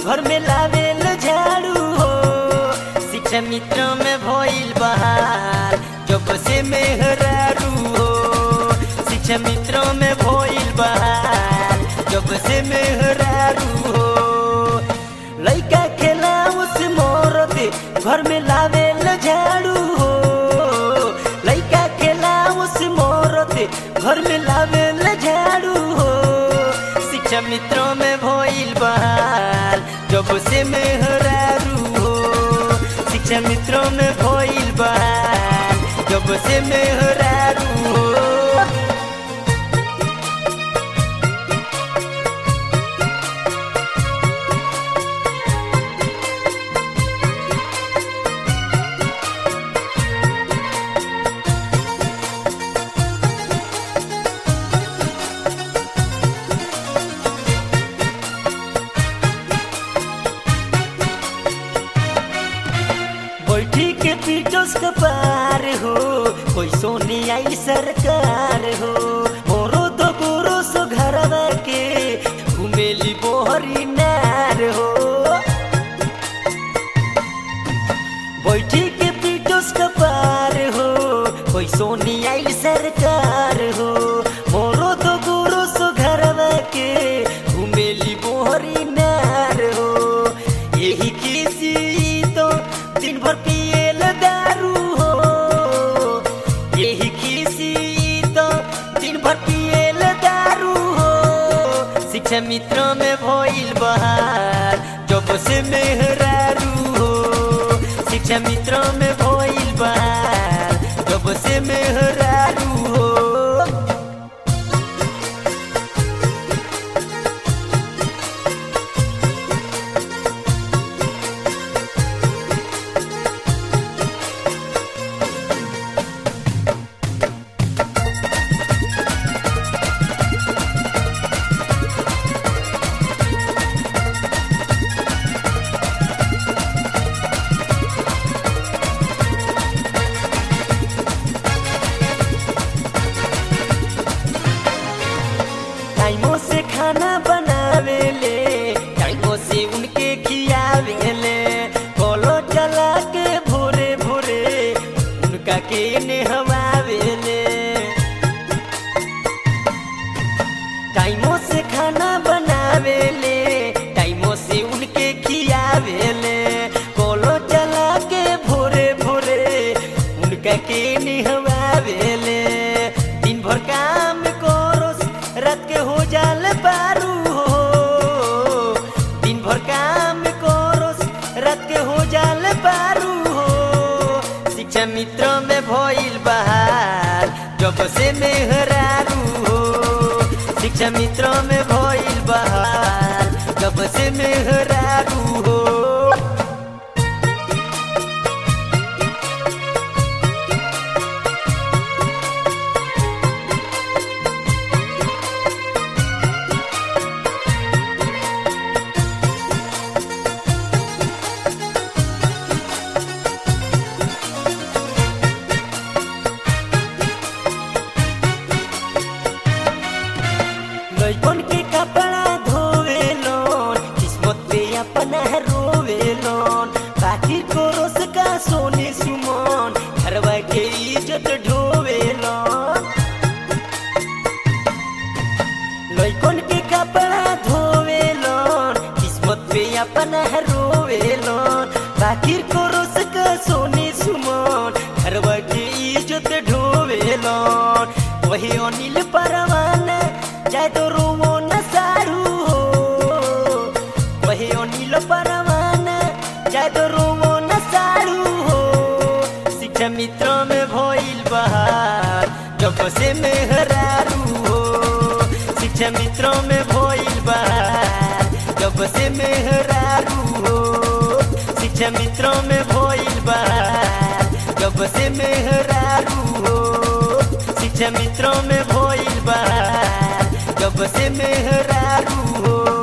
घर में लावेल झाड़ू हो शिक्षा मित्र में भइल बहार जब से मेहरारू हो शिक्षा मित्र में भइल बहार जब से मेहरारू हो लइका खेला उस मोरत घर में लावेल झाड़ू हो लइका खेला उस मोरत घर में लावेल झाड़ू हो शिक्षा मित्रों में भइल बहाल जब से मेहरारू हो शिक्षा मित्रों में भइल बहाल जब से मेहरारू हो बैठी के पीटोस के पार हो कोई सोनी आई सरकार हो मोरो दो गोरो सो घरवा के घुमेली बोहरी नार हो बैठी के पीटोस के पार हो कोई सोनी आई सरकार हो मोरो दो गोरो सो घरवा के घुमेली बोहरी नार हो यही किसी तो दिन भर पियल दारू हो यही किसी तो दिन भर पियल दारू हो शिक्षा मित्र में भइल बहार जब से मेहरारू हो शिक्षा मित्र में भइल बहार जब से मेहरारू हो टाइमों से खाना बनावेले टाइमों से उनके खियावेले कोलो चला के भोरे भोरे उनका के नहवावेले टाइमों से खाना बनावेले टाइमों से उनके खियावेले कोलो चला के भोरे भोरे उनका के नहवावेले दिन भर काम करो रात के हो जाल पारू हो दिन भर काम करो रात के हो जाल पारू हो शिक्षा मित्र में भइल बहार जब से मेहरारू हो शिक्षा मित्र में भइल बहार जब से मेहरारू हो लइकन के कपड़ा धोवे लोन किस्मत पे अपना रोवे लोन बाकी कोरस का सोने सुमन घरवा के इज्जत ढोवे लोन लइकन के कपड़ा धोवे लोन किस्मत पे अपना रोवे लोन बाकी कोरस का सोने सुमन घरवा के इज्जत ढोवे लोन वही अनिल परवाना चाहे तो रोवो न सारू हो वही अनिल परवाना चाहे तो रोवो न सारू हो शिक्षा मित्र में भइल बहार जब से मेहरारू हो शिक्षा मित्र में भइल बहार जब से मेहरारू हो शिक्षा मित्र में भइल बहार जब से मेहरारू हो शिक्षा मित्र में भइल बहार जब से मेहरारू हो